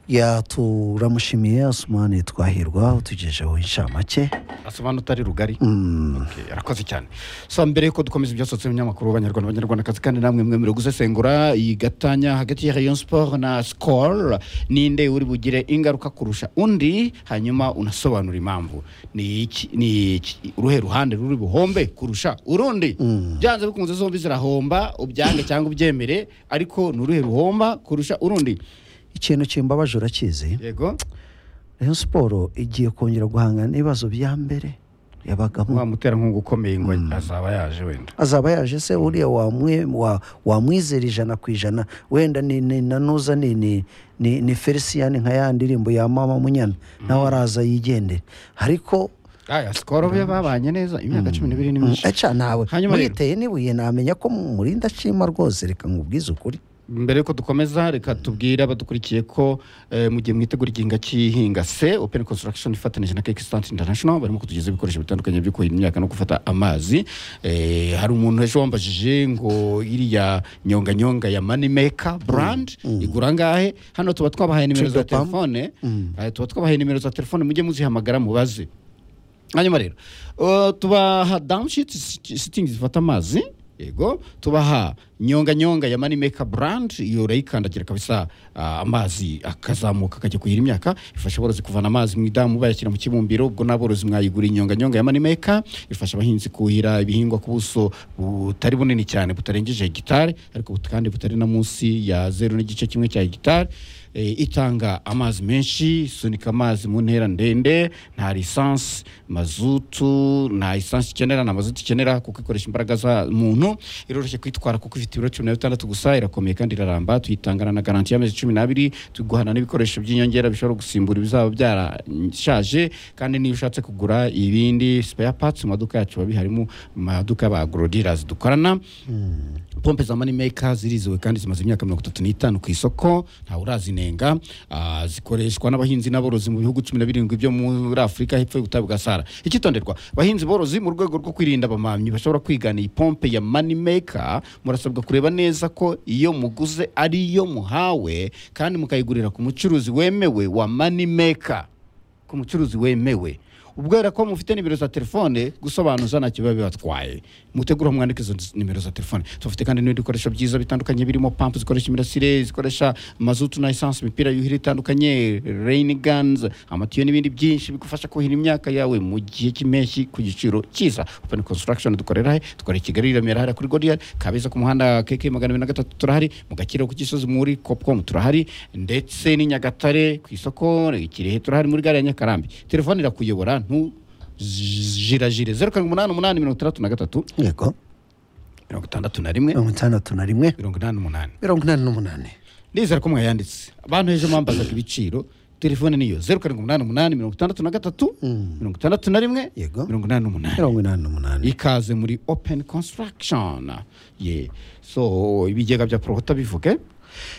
ya turamushimiye asumani twahirwa utugejeho inshamake asobanura utari rugari Mm. Okay, arakoze cyane so mbere y'uko dukomeza ibyasotse binyamakuru banyarwanda banyarwandakazi kandi namwe mwe muri gusesengura iyi gatanya hagati ya rayon sport na skol ninde uri bugire ingaruka kurusha undi hanyuma unasobanura impamvu ni iki- ni iki- uruhe ruhande ruri buhombe kurusha urundi byanze bikunze zombi zirahomba ubyange cyangwa ubyemere ariko ni uruhe ruhomba kurusha urundi ikintu kimbabaje urakizi yego rayon siporo igiye kongera guhangana n'ibibazo bya mbere yabagamo wa muterankunga ukomeye ngo azaba yaje wenda azaba yaje se uriya wamwe- wa- wamwizera ijana ku ijana wenda ni ni- na nuza ni ni ni ni felicien nka ya ndirimbo ya mama munyana nawe araza yigendere ariko aya skol be babanye neza imyaka cumi n'ibiri ni myinshi aca nawe Hanyuma rero- mwiteye n'ibuye namenya ko murinda ashima rwose reka nkubwize ukuri mbere yuko dukomeza reka tubwire abadukurikiye ko eh, mu gihe mwitegura igihinga cy'ihinga se open construction ifatanyije na keke stant international barimo kutugezaho ibikoresho bitandukanye byo kuhira imyaka no gufata amazi Eh, hari umuntu ejo wambajije ngo iriya nyonganyonga ya moneymaker brand igura angahe hano tuba twabahaye nimero za Tridopam. telefone Eh, tuba twabahaye nimero za telefone mujye muzihamagara mubaze hanyuma rero uh, tubaha damushiti sitingi zifata amazi yego tubaha nyonganyonga ya manimeka brand iyo urayikandagira kabisa uh, amazi akazamuka akajya kuhira imyaka ifasha aborozi kuvana amazi mu idamu bayashyira mu kibumbiro ubwo n'aborozi mwayigura inyonganyonga ya manimeka ifasha abahinzi kuhira ibihingwa ku buso butari bunini cyane butarengeje hegitari ariko but- kandi butari na munsi ya zeru n'igice kimwe cya hegitari Eh, itanga amazi menshi isunika amazi mu ntera ndende nta lisansi mazutu nta lisansi ikenera nta mazutu ikenera kuko ikoresha imbaraga za muntu iroroshye kuyitwara kuko ifite ibiro cumi na bitandatu gusa irakomeye kandi iraramba tuyitangana na garanti y'amezi cumi n'abiri tuguhana n'ibikoresho by'inyongera bishobora gusimbura ibizaba byarashaje kandi niyo ushatse kugura ibindi spare parts mu maduka yacu biba bihari mu maduka ba agrodilers dukorana pompe za manimeka zirizewe kandi zimaze imyaka mirongo itatu n'itanu ku isoko ntawe urazinenga Ah, zikoreshwa n'abahinzi n'aborozi mu bihugu cumi na birindwi byo muri afurika hepfo y'ubutayu bwa sahara icyitonderwa abahinzi borozi mu rwego rwo kwirinda abamamyi bashobora kwigana iyi pompe ya manimeka murasabwa kureba neza ko iyo muguze ari iyo muhawe kandi mukayigurira ku mucuruzi wemewe wa manimeka ku mucuruzi wemewe ubwera ko mufite nimero za telefone gusobanuza ntacyo biba bibatwaye mutegura mwandike izo nimero za telefone tufite kandi n'ibindi bikoresho byiza bitandukanye birimo pampu zikoresha imirasire zikoresha mazutu na esanse imipira yuhira itandukanye reyini ganzi amatiyo n'ibindi byinshi bigufasha kuhira imyaka yawe mu gihe cy'impeshyi ku giciro cyiza openi konsitaragishoni dukorera he dukorera i kigali i remera hariya kuri godiyari kabeza ku muhanda keke magana abiri na gatatu turahari mu gakiriro ku gisozi muri kopukomu turahari ndetse n'i nyagatare ku isoko i kirehe turahari muri gare ya nyakarambi telefone irakuyobora ntujirajire zeru karindwi umunani umunani mirongo itandatu na gatatu yego mirongo itandatu na rimwe mirongo itandatu na rimwe mirongo inani n'umunani mirongo inani n'umunani ndizera ko mwayanditse abantu ejo mwambazaga ibiciro telefone niyo zeru karindwi umunani umunani mirongo itandatu na gatatu mirongo itandatu na rimwe Yego. mirongo inani n'umunani mirongo inani n'umunani ikaze muri open construction ye so ibigega bya porota bivuge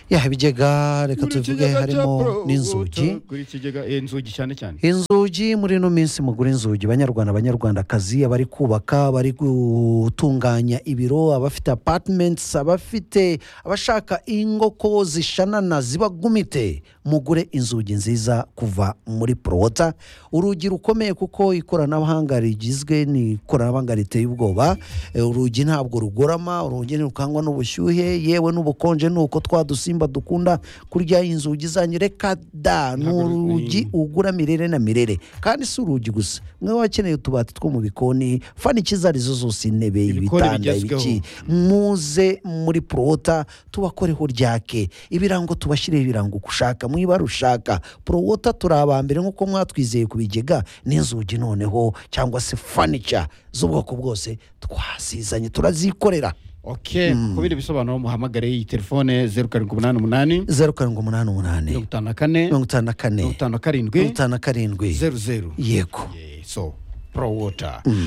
ya ibigega reka tuvuge harimo n'inzugi kuri ikigega eh, inzugi cyane cyane inzugi muri ino minsi mugura inzugi banyarwanda abanyarwandakazi abari kubaka abari gutunganya ibiro abafite apatimenti abafite abashaka ingoko zishanana zibagumite mugure inzugi nziza kuva muri porowota urugi rukomeye kuko ikoranabuhanga rigizwe ni ikoranabuhanga riteye ubwoba Eh, urugi ntabwo rugorama urugi ntirukangwa n'ubushyuhe yewe n'ubukonje ni uko twa dusimba dukunda kurya inzugi zanyu reka da ni Ntabwo ru- urugi ugura mirere na mirere kandi si urugi gusa mwe wakeneye utubati two mu bikoni fanikiza arizo zose intebe Ibikoni ibitanda bigezweho. ibiki muze muri porowota tubakoreho ryake ibirango tubashyireho ibirango uko ushaka mu ibara ushaka porowota turi aba mbere nk'uko mwatwizeye ku bigega n'inzugi noneho cyangwa se fanica z'ubwoko bwose twasizanye turazikorera ok ku bindi bisobanuro muhamagare iyi telefone zeru karindwi umunani umunani zeru karindwi umunani umunani mirongo itanu na kane mirongo itanu na kane mirongo itanu na karindwi mirongo itanu na karindwi zeru zeru yego Yeah, so pro water